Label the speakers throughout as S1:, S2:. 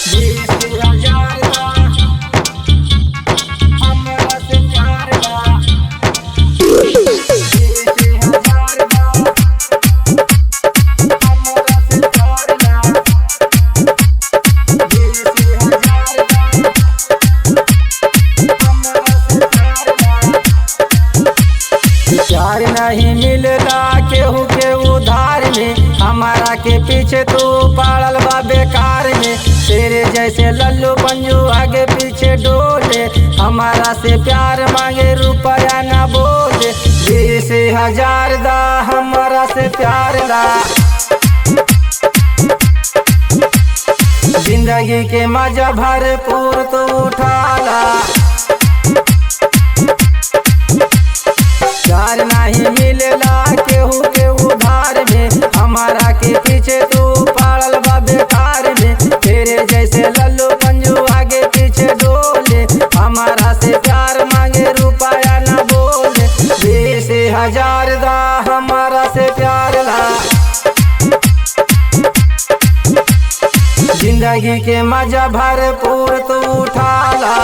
S1: प्यार नहीं मिलला केहू के उधार में हमारा के पीछे तू पड़ल बा बेकार में तेरे जैसे लल्लू पंजू आगे पीछे डोले हमारा से प्यार मांगे रुपया ना बोले बीस हजार दा हमारा से प्यार दा जिंदगी के मजा भरपूर तू उठाला प्यार नहीं मिलेला केहू के उधार में हमारा के पीछे तू पड़ल बा बेकार में तेरे जैसे लल्लू पंजू आगे पीछे डोले हमारा से प्यार मांगे रुपया न बोले बीस हजार दा हमारा से प्यार ला जिंदगी के मजा भरपूर तू उठाला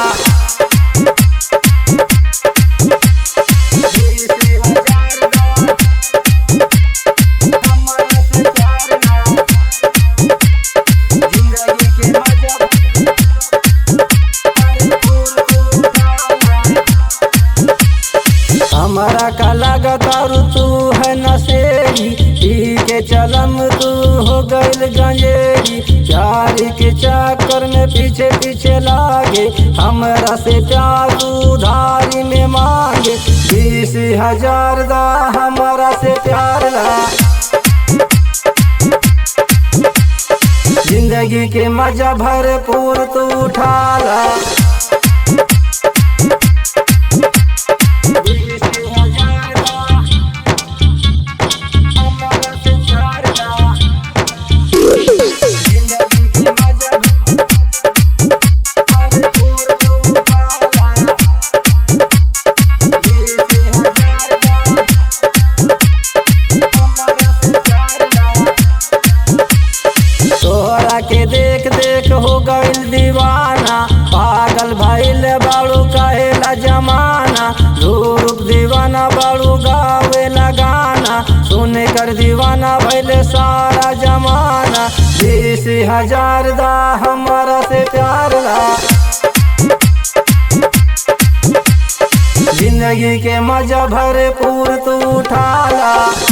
S1: हमारा का लागत और तू है नशेरी पी के चलम तू हो गइल गंजेरी प्यार के चक्कर में पीछे पीछे लागे हमरा से प्यार उधारी में मांगे बीस हजार दा हमारा से प्यार ला जिंदगी के मजा भरपूर तू उठाला तोहरा के देख देख हो गइल दीवाना पागल भइल बाड़ू कहेला जमाना रूप दीवाना बाड़ू गावेला गाना सुन कर दीवाना भइल सारा जमाना बीस हजार दा हमारा से प्यार ला जिंदगी के मजा भरपूर तू उठाला